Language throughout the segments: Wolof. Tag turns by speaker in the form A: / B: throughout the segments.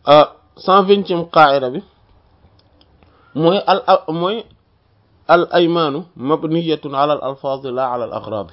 A: cent vingtième qaida bi mooy al mooy al aymaanu mabniyatun ala al alfaaz la ala al agrad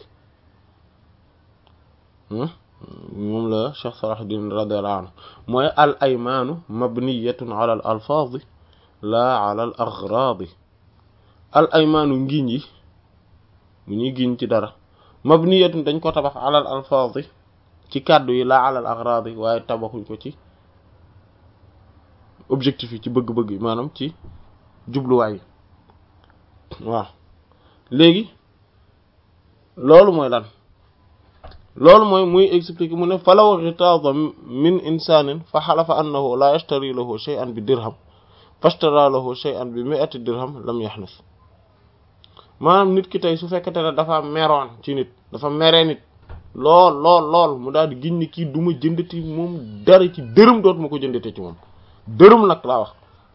A: moom la Cheikh Salahuddin radiyallahu anhu mooy al aymaanu mabniyatun ala al alfaaz la ala al agrad al aymaanu ngiñ yi bu ñuy giñ ci dara mabniyatun dañ ko tabax ala al alfaaz ci kàddu yi la ala al agrad waaye tabaxuñ ko ci objectif yi ci bëgg-bëgg yi maanaam ci jubluwaay yi waaw léegi loolu mooy lan loolu mooy muy expliquer mu ne falaw ghitaza min insanin fa xalafa annahu la yashtari lahu shay'an bi dirham fashtara lahu shay'an bi mi'ati dirham lam yaxnus maanaam nit ki tey su fekkete ne dafa meroon ci nit dafa meree nit lool lool lool mu daal di giñ ni kii du ma jëndati moom dara ci dërëm dootu ma ko jëndate ci moom dërëm nag laa wax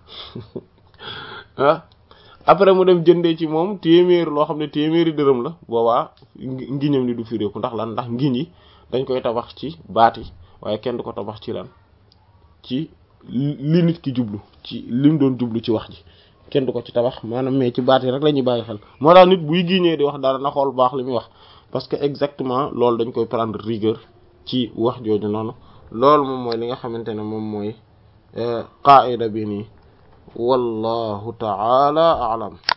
A: ah après mu dem jëndee ci moom téeméer loo xam ne téeméeri dërëm la boobaa ngiñam ni du firéeku ndax lan ndax ngiñ yi dañ koy tabax ci baat yi waaye kenn du ko tabax ci lan ci li nit ki jublu ci lim doon jublu ci wax ji kenn du ko ci tabax maanaam mais ci baat yi rek la ñuy bàyyi xel moo tax nit buy giñee di wax dara na xool baax li muy wax parce que exactement loolu dañ koy prendre rigueur ci wax jooju noonu loolu moom mooy li nga xamante ne moom mooy qaida bi nii wallahu ta'ala a'lam